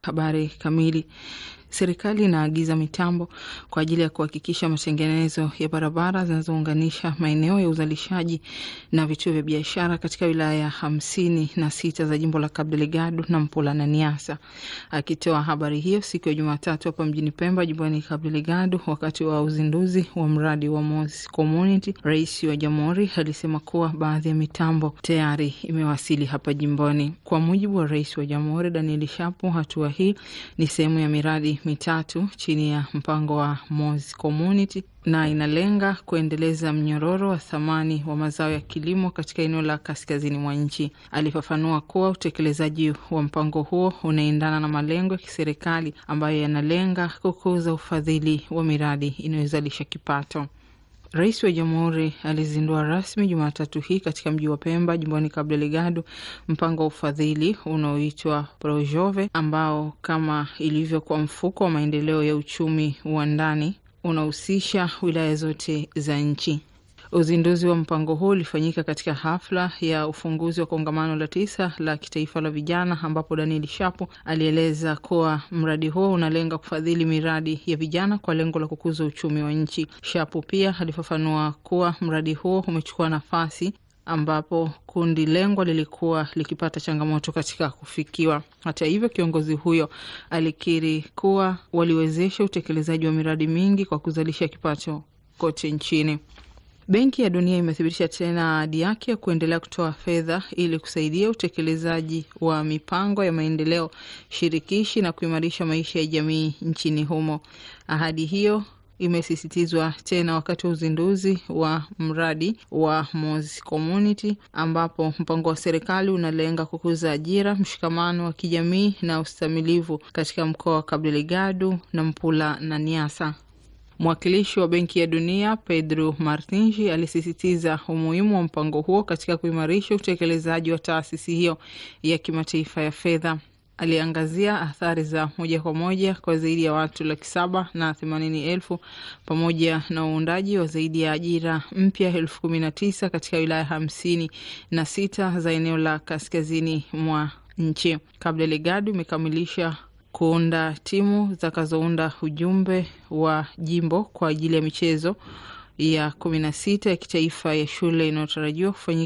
Habari kamili. Serikali inaagiza mitambo kwa ajili ya kuhakikisha matengenezo ya barabara zinazounganisha maeneo ya uzalishaji na vituo vya biashara katika wilaya hamsini na sita za jimbo la Cabo Delgado na Mpula na Niassa. Akitoa habari hiyo siku ya Jumatatu hapa mjini Pemba, jimboni Cabo Delgado, wakati wa uzinduzi wa mradi wa Mos Community, rais wa jamhuri alisema kuwa baadhi ya mitambo tayari imewasili hapa jimboni. Kwa mujibu wa rais wa jamhuri Daniel Shapo, hatua hii ni sehemu ya miradi mitatu chini ya mpango wa Mos Community na inalenga kuendeleza mnyororo wa thamani wa mazao ya kilimo katika eneo la kaskazini mwa nchi. Alifafanua kuwa utekelezaji wa mpango huo unaendana na malengo ya kiserikali ambayo yanalenga kukuza ufadhili wa miradi inayozalisha kipato. Rais wa jamhuri alizindua rasmi Jumatatu hii katika mji wa Pemba, jimboni Cabo Delgado, mpango wa ufadhili unaoitwa Projove, ambao kama ilivyo kwa mfuko wa maendeleo ya uchumi wa ndani unahusisha wilaya zote za nchi. Uzinduzi wa mpango huu ulifanyika katika hafla ya ufunguzi wa kongamano la tisa la kitaifa la vijana, ambapo Daniel Shapo alieleza kuwa mradi huo unalenga kufadhili miradi ya vijana kwa lengo la kukuza uchumi wa nchi. Shapo pia alifafanua kuwa mradi huo umechukua nafasi ambapo kundi lengwa lilikuwa likipata changamoto katika kufikiwa. Hata hivyo, kiongozi huyo alikiri kuwa waliwezesha utekelezaji wa miradi mingi kwa kuzalisha kipato kote nchini. Benki ya Dunia imethibitisha tena ahadi yake ya kuendelea kutoa fedha ili kusaidia utekelezaji wa mipango ya maendeleo shirikishi na kuimarisha maisha ya jamii nchini humo. Ahadi hiyo imesisitizwa tena wakati wa uzinduzi wa mradi wa Mos Community, ambapo mpango wa serikali unalenga kukuza ajira, mshikamano wa kijamii na ustamilivu katika mkoa wa Cabo Delgado na Mpula na Niassa. Mwakilishi wa Benki ya Dunia Pedro Martinji alisisitiza umuhimu wa mpango huo katika kuimarisha utekelezaji wa taasisi hiyo ya kimataifa ya fedha. Aliangazia athari za moja kwa moja kwa zaidi ya watu laki saba na themanini elfu pamoja na uundaji wa zaidi ya ajira mpya elfu kumi na tisa katika wilaya hamsini na sita za eneo la kaskazini mwa nchi. Cabo Delgado imekamilisha kuunda timu zitakazounda ujumbe wa jimbo kwa ajili ya michezo ya kumi na sita ya kitaifa ya shule inayotarajiwa kufanyika